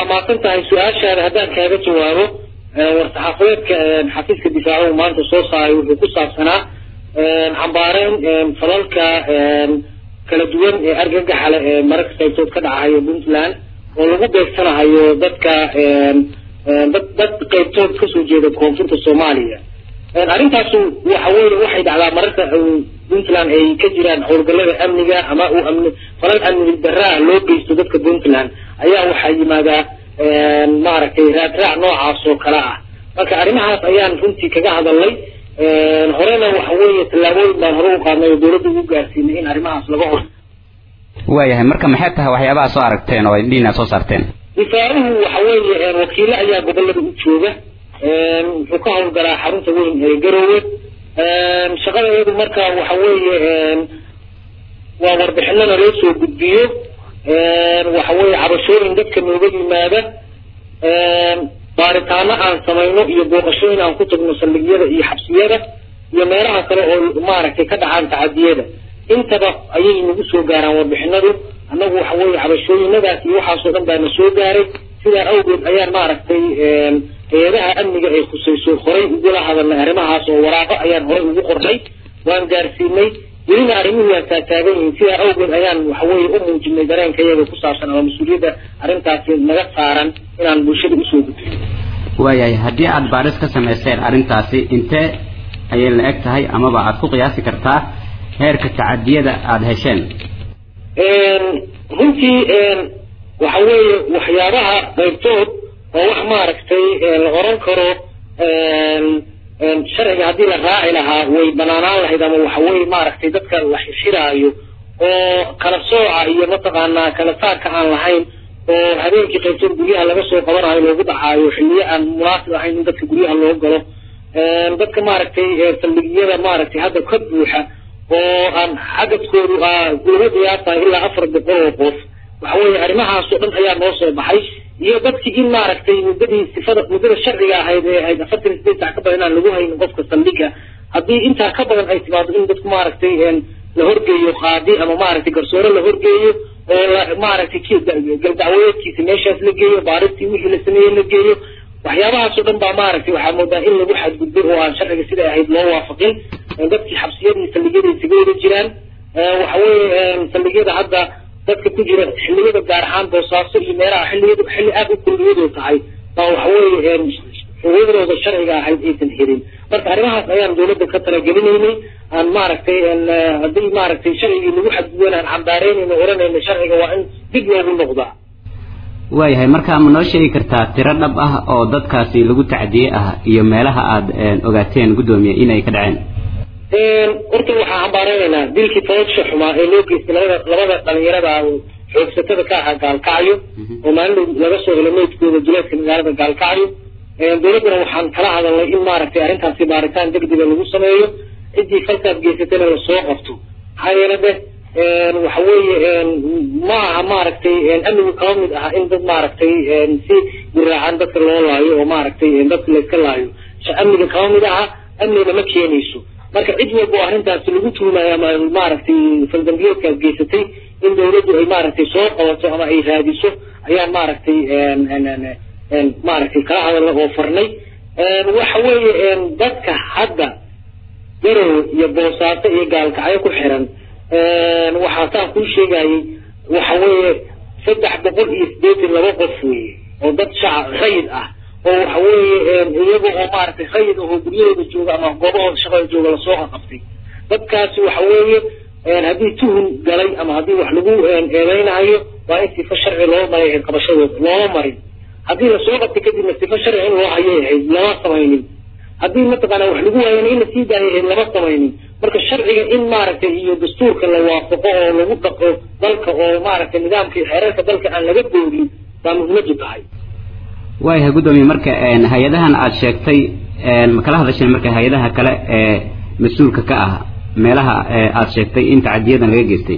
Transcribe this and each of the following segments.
mahadsan tahay su-aashaada haddaan kaaga jawaabo war-saxaafadeedka xafiiska difaacuhu maanta soo saaray wuxuu ku saabsanaa xambaareyn falalka kala duwan ee argagaxa leh ee mararka qaybtood ka dhacahayo puntland oo lagu beegsanahayo dadka dad dad qaybtood kasoo jeeda koonfurta soomaaliya arrintaasu waxa weye waxay dhacdaa mararka puntland ay ka jiraan howlgallada amniga ama uu amni falal amni daraa loo geysto dadka puntland ayaa waxaa yimaadaa maaragtay raadraac noocaas oo kale ah marka arrimahaas ayaan runtii kaga hadalnay horena waxa weeye tallaabooyin baan hore u qaadnay oo dawladda ugu gaarsiinay in arrimahaas laga hor waayahay marka maxay tahay waxyaabaha soo aragteen oo indhihiina soo saarteen difaaruhu waxa weeye wakiilo ayaa gobolada u jooga wuxuu ka howlgalaa xarunta weyn ee garoowe shaqada iyadu marka waxa weeye waa warbixinana loo soo gudbiyo waxa weeye cabashooyin dadka nooga yimaada baaritaano aan samayno iyo booqashooyin aan ku tagno saldhigyada iyo xabsiyada iyo meelaha kale oo maaragtay ka dhacaan tacadiyada intaba ayay nagu soo gaaraan warbixinadu annagu waxa weeye cabashooyinadaas iyo waxaasoo dhan baa na soo gaaray sidaa awgeed ayaan maaragtay hay-adaha amniga ay khusayso horay ugula hadalnay arrimahaas oo waraaqo ayaan horay ugu qornay waan gaarsiinay welina arrimuhu waa taataagan yihiin sidaa awgeed ayaan waxa weeye u muujinay dareenka iyaga ku saabsan ama mas-uuliyadda arrintaasi naga saaran inaan bulshada usoo gudbiyo waayahay haddii aada baadhis ka samayseen arrintaasi intee ayay la eg tahay amaba aada ku qiyaasi kartaa heerka tacadiyada aada hesheen runtii waxa weeye waxyaabaha qaybtood oo wax maaragtay la oran karo sharciga haddii la raaci lahaa way banaanaan lahayd ama waxa weye maaragtay dadka la xirxiraayo oo kala sooca iyo mataqaanaa kala saarka aan lahayn oo habeenkii qaybtood guryaha laga soo qabanayo loogu dhacaayo xilliyo aan munaasib ahayn in dadka guryaha loo galo dadka maaragtay saldhigyada maaragtay hadda ka buuxa oo aan xagadkoodu lagu qiyaasayo ilaa afar boqol oo qof waxa weeye arrimahaasoo dhan ayaa noo soo baxay iyo dadkii in maaragtay muddadii sifada muddada sharciga ahayd ee ahayd afartan sideed sac ka badan inaan lagu haynin qofka saldhiga haddii intaa ka badan ay timaado in dadku maaragtay la horgeeyo qaadi ama maaragtay garsoore la horgeeyo oo la maaragtay galdacwadeedkiisa meeshaas la geeyo baaristii wixii la sameeyey la geeyo waxyaabahaasoo dhan baa maaragtay waxaa moodaa in lagu xadgudbay oo aan sharciga siday ahayd loo waafaqin dadkii xabsiyadii saldhigyada isaga wada jiraan waxa weeye saldhigyada hadda dadka ku jira xilliyada gaar ahaan boosaaso iyo meelaha xilliyadu xilli aada u kulmiyadu tahay baa waxa weeye xuquuqdooda sharciga ahayd aysan helin marka arrimahaas ayaan dawladda ka talagelinaynay aan maaragtay haddii maaragtay sharcigii lagu xadgudban aan cambaareynayno oranayno sharciga waa in dib loogu noqdaa waayahay marka ma noo sheegi kartaa tiro dhab ah oo dadkaasi lagu tacdiyey ah iyo meelaha aada ogaateen guddoomiye inay ka dhaceen horta waxaan cambaareynayna dilkii tobadsha xumaa ee loo geystay labada labada dhalinyarada xoogsatada ka ahaa gaalkacyo oo maalin laga soo helo meydkooda duleedka magaalada gaalkacyo dawladdana waxaan kala hadalnay in maaragtay arrintaasi baaritaan degdega lagu sameeyo ciddii falkaas geysatayna lasoo qabto maxaa yeele de waxa weeye ma aha maaragtay amnigu kaba mid aha in dad maaragtay si guraacan dadka loo laayo oo maaragtay dadka layska laayo amniga kaba mid aha amnigana ma keenayso marka cid walba oo arrintaasi lagu tuumayo ama maaragtay faldambiyeedkaas geysatay in dawladdu ay maaragtay soo qabato ama ay raadiso ayaan maaragtay maaragtay kala hadalna oo farnay waxa weeye dadka hadda garowe iyo boosaaso iyo gaalkacyo ku xiran waxaa saan kuu sheegayay waxa weeye saddex boqol iyo sideetan laba qof weeye oo dad shacab rayid ah oo waxa weeye iyaga oo maaragtay rayid ahoo guryahooda jooga ama goobahooda shaqada jooga lasoo qabtay dadkaasi waxa weeye haddii tuhun galay ama haddii wax lagu eedeynayo waa in sifa sharci loo maray ahayd qabashadooda looma marin haddii lasoo qabtay kadibna sifa sharci in loo hayay ahayd lama samaynin haddii mataqaana wax lagu waayana in lasii daayay ahayd lama samaynin marka sharciga in maaragtay iyo dastuurka la waafaqo oo lagu dhaqo dalka oo maaragtay nidaamka iyo xeerarka dalka aan laga boodin baa muhiimadu tahay waayahay guddoomiye marka hay-adahan aada sheegtay ma kala hadasheen marka hay-adaha kale ee mas-uulka ka ah meelaha aada sheegtay in tacadiyadan laga geystay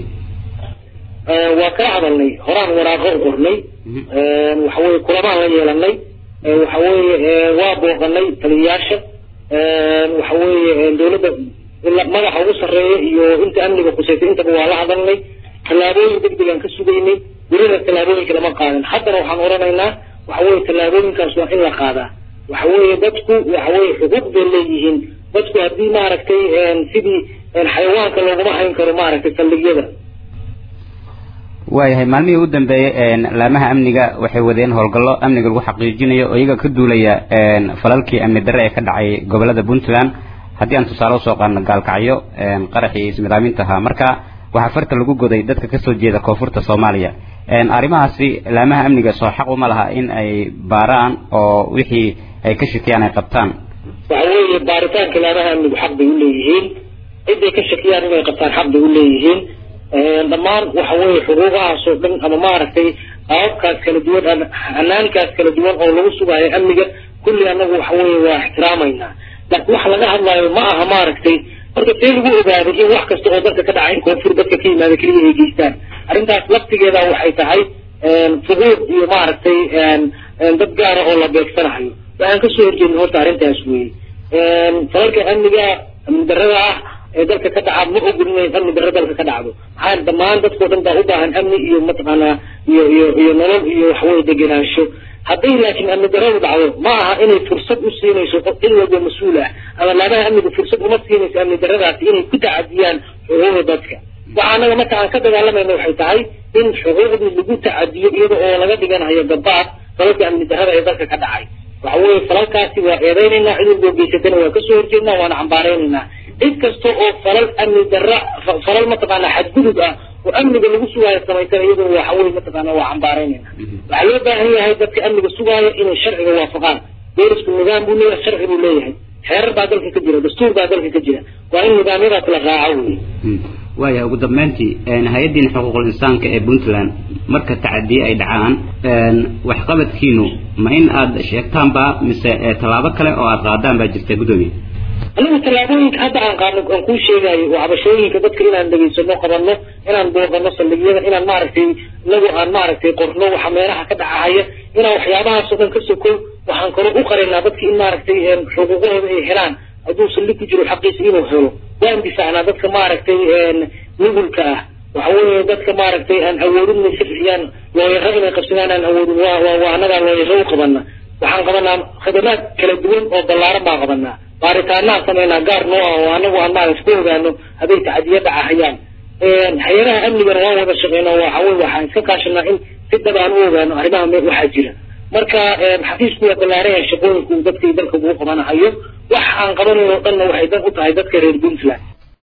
waa kala hadalnay horaan waraaqo qornay waxa weye kulamaan la yeelanay waxa weeye waa booqanay taliyayaasha waxa weeye dawladda magaxa ugu sarreeya iyo inta amniga khusaysa intaba waa la hadalnay tallaabooyin degdegaan ka sugaynay welina tallaabooyinka lama qaadan haddana waxaan odhanaynaa waxa weye tallaabooyinkaas waa in la qaadaa waxa weeye dadku waxa weye xuquuq bay leeyihiin dadku haddii maaragtay sidii xayawaanka looguma hayn karo maaragtay saldhigyada waayahay maalmihii u dambeeyey laamaha amniga waxay wadeen howlgallo amniga lagu xaqiijinayo oo iyaga ka duulaya falalkii amni darre ee ka dhacay gobolada puntland haddii aan tusaale usoo qaadno gaalkacyo qaraxii ismidaaminta ahaa marka waxaa farta lagu goday dadka kasoo jeeda koonfurta soomaaliya arrimahaasi laamaha amniga soo xaq uma laha in ay baaraan oo wixii ay ka shakiyaan ay qabtaan waxa weeye baaritaanka laamaha amnigu xaq bay uleeyihiin ciday ka shakiyaan inay qabtaan xaq bay uleeyihiin dhammaan waxa weeye xuquuqahaas oo dhan ama maaragtay qaababkaas kala duwan hanaankaas kala duwan oo lagu sugayo amniga kulli anagu waxa weeye waa ixtiraamaynaa laakiin waxa laga hadlaayo ma aha maaragtay horta see lagu ogaaday in wax kasta oo dadka ka dhacay in koonfur dadka ka yimaada keliya ay geystaan arrintaas laftigeeda waxay tahay fuquuq iyo maaragtay dad gaara oo la beegsanayo waxaan kasoo horjeedin horta arrintaas weeye falalka amniga amni darrada ah ee dalka ka dhaca ma ogol inay amni darro dalka ka dhacdo maxaa dhammaan dadkao dhan baa u baahan amni iyo mataqaanaa iyo iyo iyo nolol iyo waxaweye degenaansho hadday laakiin amni darradu dhacdo ma aha inay fursad u siinayso cid walba mas-uul ah ama laamaha amnigu fursad uma siinayso amni darradaasi inay ku tacadiyaan xuquuqda dadka waxa anaga marka aan ka dagaalamayna waxay tahay in xuquuqdii lagu tacadiyo iyada oo laga dhiganayo gabaad falalka amni darrada ee dalka ka dhacay waxa weeye falalkaasi waa eedeynaynaa cid walboo geysatana waa kasoo horjeednaa waana cambaaraynaynaa cid kasta oo falal amni darra falal mataqaana xadgudub ah oo amniga lagu sugaayo samaysana iyaduna waxa weye mataqaana waa cambaaraynayna waxaa loo baahan yahay dadka amniga sugaayo inay sharciga waafaqaan doorisku nidaam buu leeyahay sharci buu leeyahay xeerar baa dalka ka jira dastuur baa dalka ka jira waa in nidaamyadaas la raaco wey waayahay ugu dambeyntii hay-addiina xuquuqul insaanka ee puntland marka tacadiye ay dhacaan waxqabadkiinu ma in aad sheegtaanba mise tallaabo kale oo aad qaadaan baa jirta guddoomiye anigu tallaabooyinka hadda aan qaadno aan kuu sheegayo oo cabashooyinka dadka inaan dhegaysano qabanno inaan booqano saldhigyada inaan maaragtay inagu aan maaragtay qorno waxa meelaha ka dhacahaya inaan waxyaabahaasoo dhan ka sokow waxaan kaloo u qarinaa dadka in maaragtay xuquuqahooda ay helaan hadduu saldhig ku jiro xaqiisa inuu helo waan difaacnaa dadka maaragtay nugulka ah waxa weeye dadka maaragtay aan awoodin inay si bixiyaan looyaro inay qabsadaan aan awoodin waa waa waa annagaa looyaro u qabana waxaan qabanaa khidamaad kala duwan oo ballaaran baan qabanaa baaritaanaan sameynaa gaar noo ah oo anagu aan maaragta ku ogaano hadday tacadiya dhacahayaan hay-adaha amnigana waan wada shaqeynaa waxa weye waxaan iska kaashanaa in si dhab aan u ogaano arrimaha me waxaa jira marka xafiisku waa ballaaran yahay shaqooyinku dadka dalka ugu qabanahayo wax aan qabanayn oo dhanna waxay dan u tahay dadka reer puntland